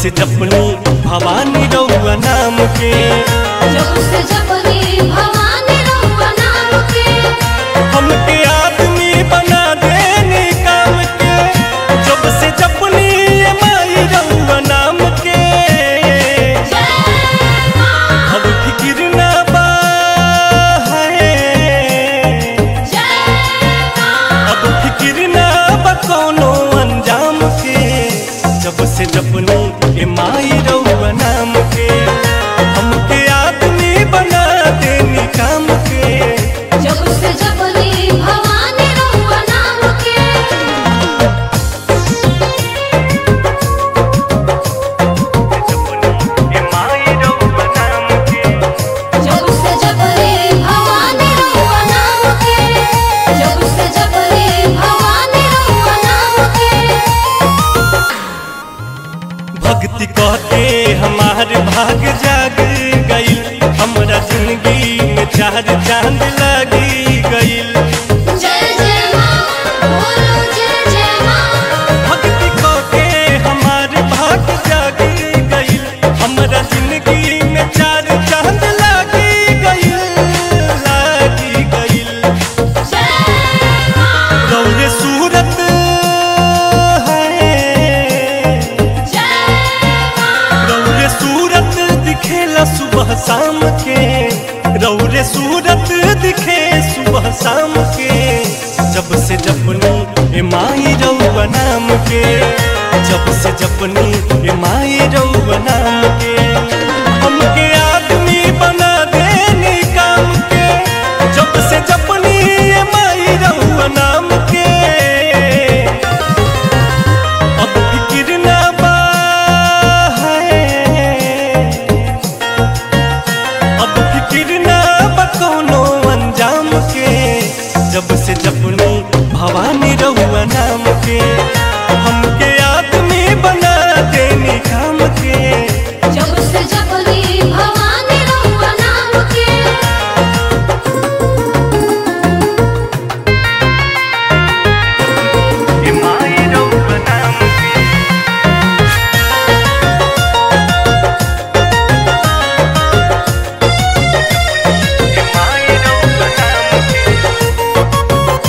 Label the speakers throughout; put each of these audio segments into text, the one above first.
Speaker 1: से जपनी भवानी रउआ नाम के
Speaker 2: जब से जपनी भवानी रउआ नाम के
Speaker 1: हमके आदमी बना देने काम के जब से जपनी ये माई रउआ नाम के
Speaker 2: जय मां
Speaker 1: अब फिक्र ना बा है
Speaker 2: जय मां
Speaker 1: अब फिक्र ना बा कोनो अंजाम के जब से जपनी ए माई रउआ नाम के हमके आदमी बना देनी काम के
Speaker 2: जब से जपनी भवानी रउआ नाम के
Speaker 1: ए माई रउआ नाम के
Speaker 2: जब से जपनी भवानी रउआ नाम के जब से जपनी भवानी रउआ नाम के
Speaker 1: भक्ति कहते हमार भाग जाग गईल हमरा जिंदगी में चार चांद लगी गईल
Speaker 2: जय जय मां बोलो जय जय मां
Speaker 1: भक्ति कहते हमार भाग जाग गईल हमरा जिंदगी में चार चांद लगी गईल लगी गईल
Speaker 2: जय मां
Speaker 1: गौरे सूरत है
Speaker 2: जय मां
Speaker 1: रौरे सूरत दिखेला सुबह शाम के रौरे सूरत दिखे सुबह शाम के जब से जपनी ए माई रउआ नाम के जब से जपनी ए माई रउआ नाम के हमके आदमी बना देनी काम के जब से जपनी ए माई रउआ नाम के अब फिक्र ना बा है अब फिक्र ना बा कोनो अंजाम के जब से जपनी भवानी रहुआ नाम के हमके आदमी बना देनी काम के
Speaker 2: जब से जपनी भवानी रउआ नाम के
Speaker 1: ए माई रहुआ नाम के ए माई रहुआ नाम के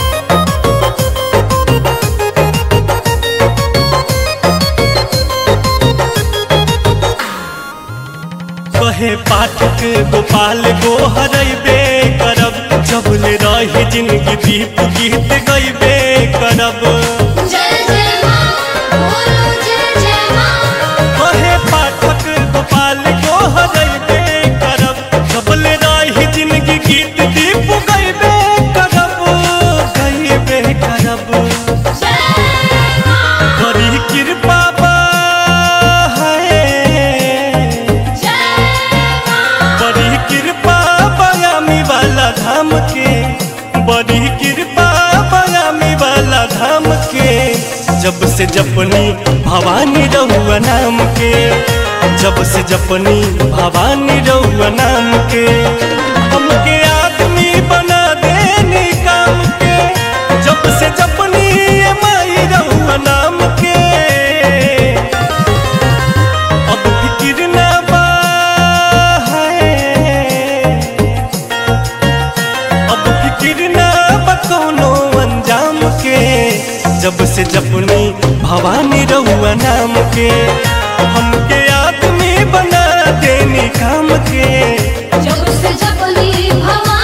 Speaker 1: कहे पाठक गोपाल गो हरैबे करब जब ले रही जिंदगी दीप गीत गैबे करब
Speaker 2: जय जय मां बोलो जय जय मां
Speaker 1: कहे पाठक गोपाल गो हरैबे करब जब ले रही जिंदगी गीत दीप गैबे करब गैबे करब
Speaker 2: जय मां
Speaker 1: बड़ी कृपा बा है
Speaker 2: जय मां
Speaker 1: बड़ी कृपा बयामी वाला धाम के बड़ी कृपा बयामी वाला धाम के जब से जपनी भवानी रहुआ नाम के जब से जपनी भवानी रहुआ नाम के हमके आदमी बना देनी काम के जब से जपनी ये माई रहुआ नाम के अब फिक्र ना बा है अब फिक्र ना बा कोनो अंजाम के जब से जपनी भवानी रहुआ नाम के हमके आदमी बना देनी काम के
Speaker 2: जब से जपनी भवानी